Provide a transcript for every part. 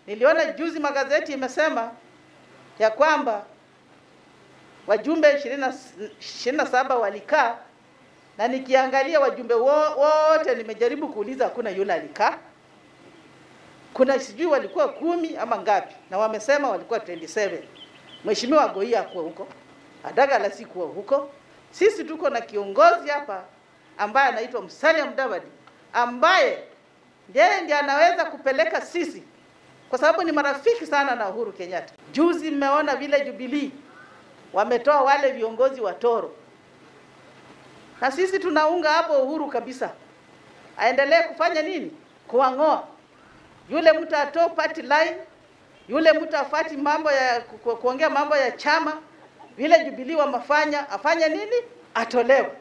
Niliona juzi magazeti imesema ya kwamba wajumbe ishirini na saba walikaa, na nikiangalia wajumbe wo- wote, nimejaribu kuuliza, hakuna yule alikaa. Kuna sijui walikuwa kumi ama ngapi, na wamesema walikuwa 27. Mheshimiwa Goi hakuwa huko, Adagala sikuwa huko. Sisi tuko na kiongozi hapa ambaye anaitwa Musalia Mudavadi ambaye yeye ndiye anaweza kupeleka sisi, kwa sababu ni marafiki sana na Uhuru Kenyatta. Juzi mmeona vile Jubilee wametoa wale viongozi wa Toro, na sisi tunaunga hapo Uhuru kabisa, aendelee kufanya nini? Kuwang'oa yule mtu atoe party line, yule mtu afati mambo ya ku- ku- kuongea mambo ya chama vile Jubilee wamefanya, afanye nini? Atolewe.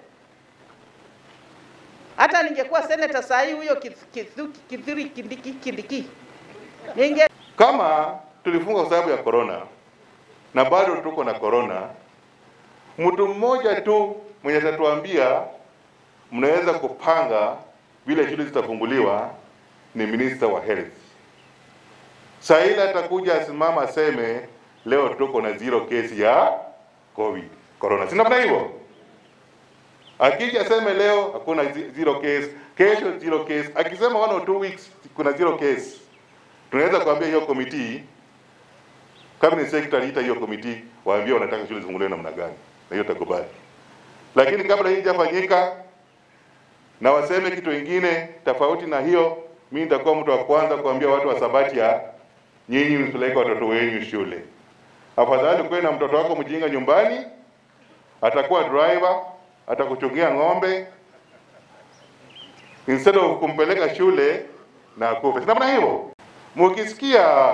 Hata ningekuwa senator saa hii huyo Kith- Kithu- Kithure Kindiki Kindiki ninge Kama tulifunga kwa sababu ya corona na bado tuko na corona, mtu mmoja tu mwenye atatuambia mnaweza kupanga vile shule zitafunguliwa ni minister wa health. Saa ile atakuja asimama aseme leo tuko na zero case ya covid corona, si namna hivyo? Akija aseme leo hakuna zi- zero case, kesho zero case, akisema one or two weeks kuna zero case tunaweza kuambia hiyo committee cabinet secretary ita hiyo committee waambie wanataka shule zifunguliwe namna gani, na hiyo takubali. Lakini kabla hii haijafanyika na waseme kitu kingine tofauti na hiyo, mimi nitakuwa mtu wa kwanza kuambia watu wa Sabatia, nyinyi msipeleke watoto wenu shule. Afadhali kuwe na mtoto wako mjinga nyumbani, atakuwa driver, atakuchungia ng'ombe instead of kumpeleka shule na akufe. Si namna hivyo? Mukisikia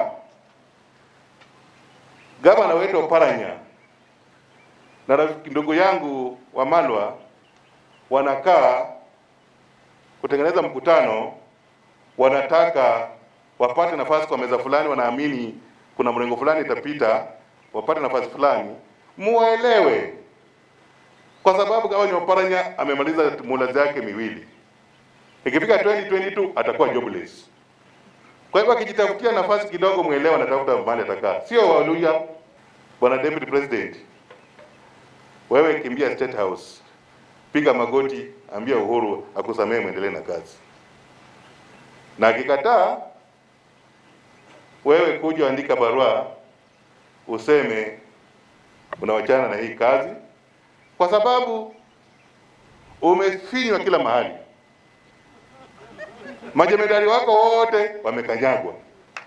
gavana wetu Oparanya na rafiki ndugu yangu wa Malwa wanakaa kutengeneza mkutano, wanataka wapate nafasi kwa meza fulani, wanaamini kuna mrengo fulani itapita, wapate nafasi fulani, muwaelewe, kwa sababu gavana Oparanya amemaliza muhula zake miwili, ikifika 2022 atakuwa jobless. Kwa hivyo akijitafutia nafasi kidogo, mwelewa anatafuta mahali atakaa, sio Waluya. Bwana Deputy President, wewe kimbia State House, piga magoti, ambia Uhuru akusamehe, mwendelee na kazi, na akikataa, wewe kuja andika barua useme unawachana na hii kazi, kwa sababu umefinywa kila mahali majemedari wako wote wamekanyagwa,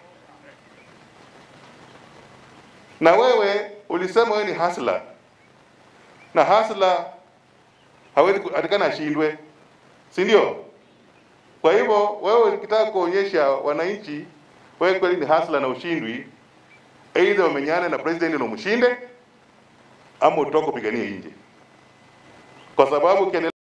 na wewe ulisema wewe ni hasla, na hasla hawezi ku- atakana ashindwe, si ndio? Kwa hivyo wewe ukitaka kuonyesha wananchi wewe kweli ni hasla na ushindwi, aidha umenyane na president na umshinde, ama utoke upiganie nje, kwa sababu ukiendelea